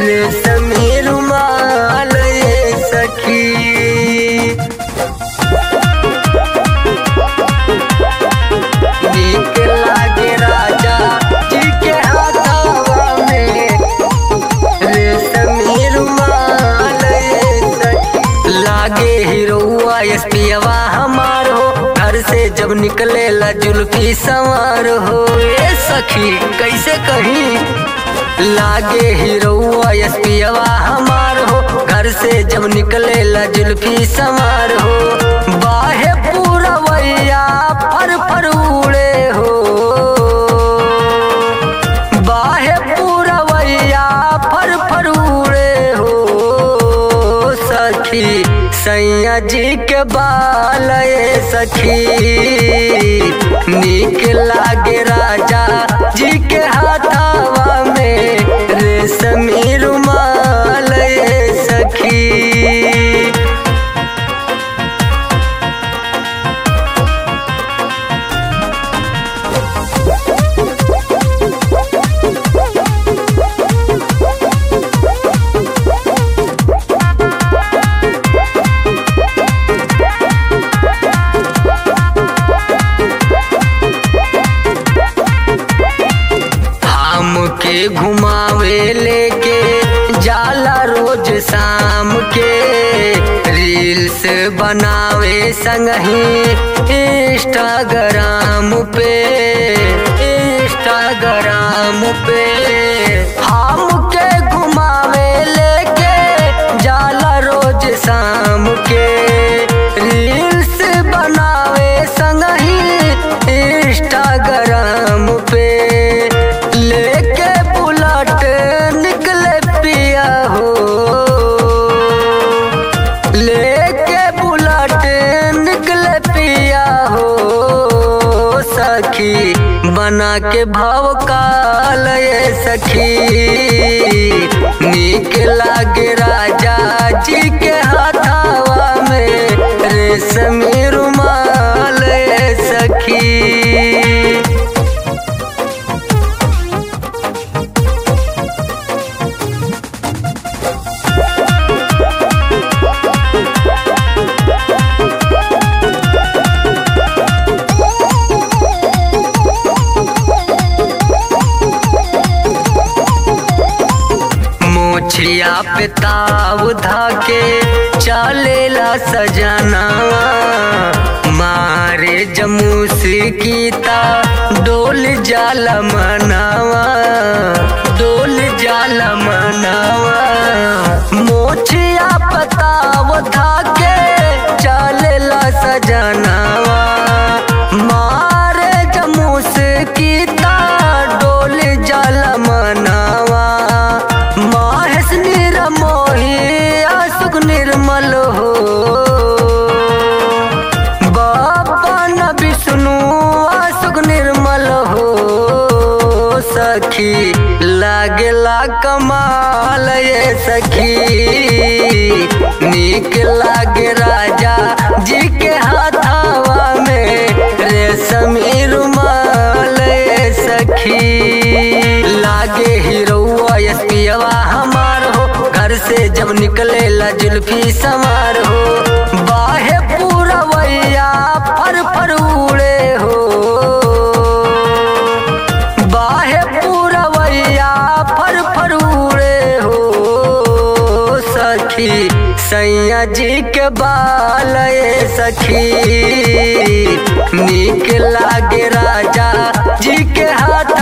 रेशमी रुमाल ये सखी नीक लागे राजा जी के हाथवा में रेशमी रुमाल ये सखी लागे हीरोआ एसपीवा हमार हो घर से जब निकले ला जुल्फी सवार हो ए सखी कैसे कहीं लागे हीरोआ एसपीवा हमार हो घर से जब निकले ला जुल्फी सवार हो बाहे पूरा वैया फर फर उड़े हो बाहे पूरा वैया फर फर उड़े हो सखी सैया जी के बाल ये सखी नीक लागे राजा जी के हाथावा में रेशमी रुमाल ये सखी हमके घुमावे लेके जाला रोज शाम के रील्स बनावे संगही इंस्टाग्राम पे इंस्टाग्राम पे हमके घुमावे लेके जाला रोज शाम के रील्स बनावे संगही इंस्टाग्राम पे लेके बुलट निकले पिया हो लेके बुलट निकले पिया हो सखी बना के भाव काल ये सखी नीक लागे राजा जी के हाथावा में रेशमी रुमाल ये सखी मोछिया पे ताव धाके चलेला सजनावा मारे जमूस गीता डोल जाल मनावा डोल जाल मनावा मोछिया पताव धाके चलेला सजनावा मारे जमूस गीता डोल जाल मनावा माहेश निरमोही आसुक निर्मल हो बाबा न विष्णु आसुक निर्मल हो सखी लागेला कमाल ये सखी नीक लागे राजा जी के हाथावा में रेशमी रुमाल ये सखी लागे हीरोआ एसपीवा हमार हो घर से जब निकले ला जुल्फी सवार हो बाहे पूरा वैया फर फर उड़े हो बाहे पूरा वैया फर फर उड़े हो सखी सैया जी के बाल ये सखी नीक लागे राजा जी के हाथ